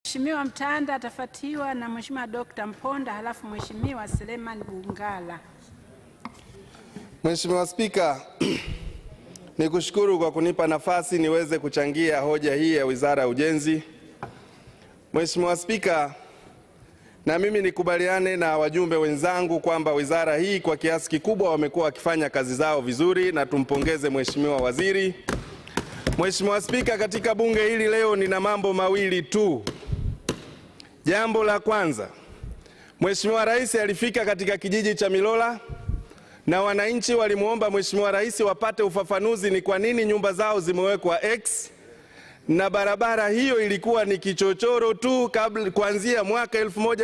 Mheshimiwa Mtanda atafuatiwa na Mheshimiwa Dr. Mponda halafu Mheshimiwa Selemani Bungala. Mheshimiwa Spika, nikushukuru kwa kunipa nafasi niweze kuchangia hoja hii ya Wizara ya Ujenzi. Mheshimiwa Spika, na mimi nikubaliane na wajumbe wenzangu kwamba wizara hii kwa kiasi kikubwa wamekuwa wakifanya kazi zao vizuri na tumpongeze Mheshimiwa Waziri. Mheshimiwa Spika, katika bunge hili leo nina mambo mawili tu. Jambo la kwanza, Mheshimiwa Rais alifika katika kijiji cha Milola na wananchi walimwomba Mheshimiwa Rais wapate ufafanuzi ni kwa nini nyumba zao zimewekwa X na barabara hiyo ilikuwa ni kichochoro tu kabla, kuanzia mwaka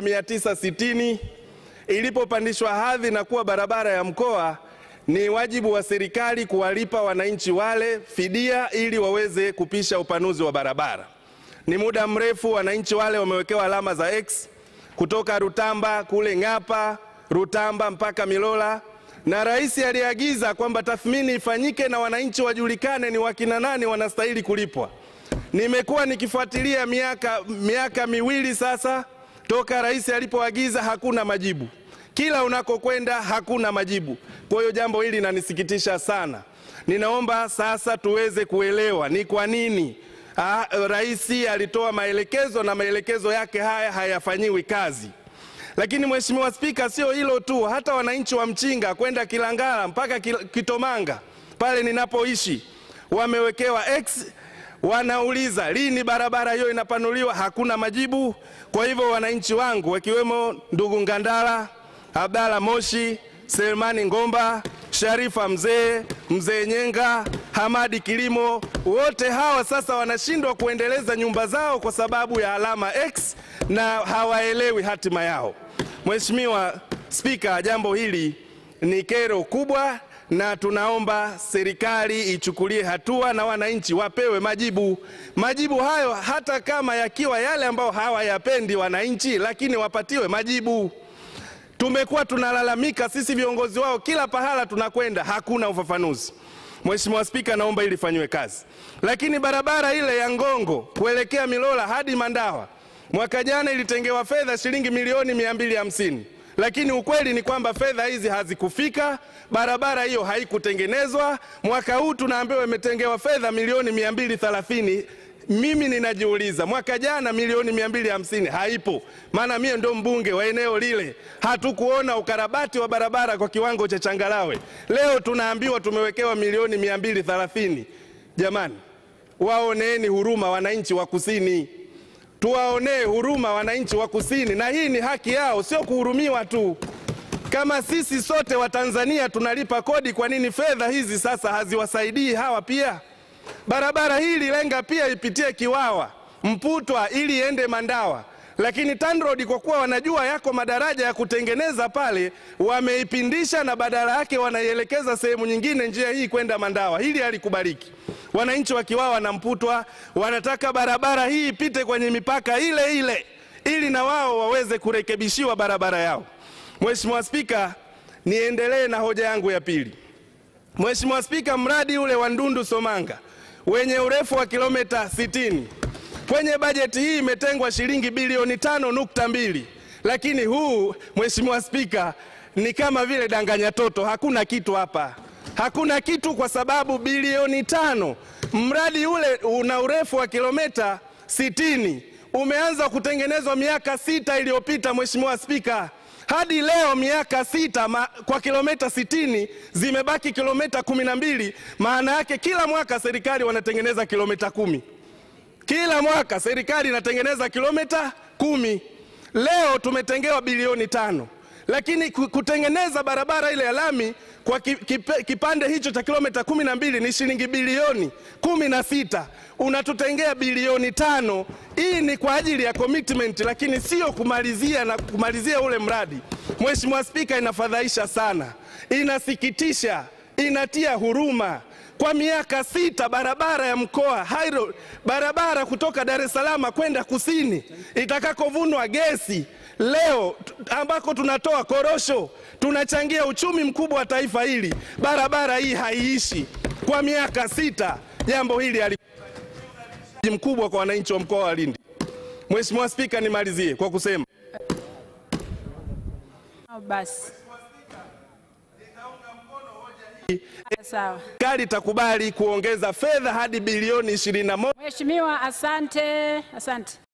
1960 ilipopandishwa hadhi na kuwa barabara ya mkoa. Ni wajibu wa serikali kuwalipa wananchi wale fidia ili waweze kupisha upanuzi wa barabara. Ni muda mrefu wananchi wale wamewekewa alama za X kutoka Rutamba kule Ng'apa, Rutamba mpaka Milola na rais aliagiza kwamba tathmini ifanyike na wananchi wajulikane ni wakina nani wanastahili kulipwa. Nimekuwa nikifuatilia miaka, miaka miwili sasa toka rais alipoagiza, hakuna majibu. Kila unakokwenda hakuna majibu. Kwa hiyo jambo hili linanisikitisha sana. Ninaomba sasa tuweze kuelewa ni kwa nini ah, rais alitoa maelekezo na maelekezo yake haya hayafanyiwi kazi. Lakini Mheshimiwa Spika, sio hilo tu, hata wananchi wa Mchinga kwenda Kilangala mpaka Kitomanga pale ninapoishi wamewekewa X, wanauliza lini barabara hiyo inapanuliwa, hakuna majibu. Kwa hivyo wananchi wangu wakiwemo ndugu Ngandala, Abdalla Moshi, Selemani Ngomba, Sharifa Mzee, Mzee Nyenga, Hamadi Kilimo, wote hawa sasa wanashindwa kuendeleza nyumba zao kwa sababu ya alama X na hawaelewi hatima yao. Mheshimiwa Spika, jambo hili ni kero kubwa na tunaomba serikali ichukulie hatua na wananchi wapewe majibu. Majibu hayo hata kama yakiwa yale ambao hawayapendi wananchi, lakini wapatiwe majibu. Tumekuwa tunalalamika sisi viongozi wao kila pahala tunakwenda, hakuna ufafanuzi. Mheshimiwa Spika, naomba ili fanywe kazi. Lakini barabara ile ya Ngongo kuelekea Milola hadi Mandawa mwaka jana ilitengewa fedha shilingi milioni mia mbili hamsini lakini ukweli ni kwamba fedha hizi hazikufika, barabara hiyo haikutengenezwa. Mwaka huu tunaambiwa imetengewa fedha milioni mia mbili thelathini. Mimi ninajiuliza mwaka jana milioni mia mbili hamsini haipo, maana mie ndo mbunge wa eneo lile, hatukuona ukarabati wa barabara kwa kiwango cha changalawe. Leo tunaambiwa tumewekewa milioni mia mbili thelathini. Jamani, waoneeni huruma wananchi wa kusini tuwaonee huruma wananchi wa kusini, na hii ni haki yao, sio kuhurumiwa tu. Kama sisi sote wa Tanzania tunalipa kodi, kwa nini fedha hizi sasa haziwasaidii hawa pia? Barabara hii lenga pia ipitie Kiwawa, Mputwa ili iende Mandawa, lakini TANROADS kwa kuwa wanajua yako madaraja ya kutengeneza pale, wameipindisha na badala yake wanaielekeza sehemu nyingine, njia hii kwenda Mandawa. Hili halikubaliki. Wananchi wa Kiwawa na Mputwa wanataka barabara hii ipite kwenye mipaka ile ile ili na wao waweze kurekebishiwa barabara yao. Mheshimiwa Spika, niendelee na hoja yangu ya pili. Mheshimiwa Spika, mradi ule wa Ndundu Somanga wenye urefu wa kilomita 60 kwenye bajeti hii imetengwa shilingi bilioni tano nukta mbili lakini huu Mheshimiwa Spika ni kama vile danganya toto, hakuna kitu hapa hakuna kitu kwa sababu bilioni tano, mradi ule una urefu wa kilomita sitini umeanza kutengenezwa miaka sita iliyopita. Mheshimiwa Spika, hadi leo miaka sita ma, kwa kilomita sitini zimebaki kilomita kumi na mbili. Maana yake kila mwaka serikali wanatengeneza kilomita kumi, kila mwaka serikali inatengeneza kilomita kumi. Leo tumetengewa bilioni tano lakini kutengeneza barabara ile ya lami kwa kipande hicho cha kilomita kumi na mbili ni shilingi bilioni kumi na sita unatutengea bilioni tano. Hii ni kwa ajili ya commitment, lakini sio kumalizia na kumalizia ule mradi. Mheshimiwa Spika, inafadhaisha sana, inasikitisha, inatia huruma. Kwa miaka sita barabara ya mkoa Hairo, barabara kutoka Dar es Salaam kwenda kusini itakakovunwa gesi leo ambako tunatoa korosho tunachangia uchumi mkubwa wa taifa hili, barabara hii haiishi kwa miaka sita. Jambo hili mkubwa kwa wananchi wa mkoa wa Lindi. Mheshimiwa Spika, nimalizie kwa kusema Au basi. Sawa. serikali itakubali kuongeza fedha hadi bilioni 21 Mheshimiwa, asante, asante.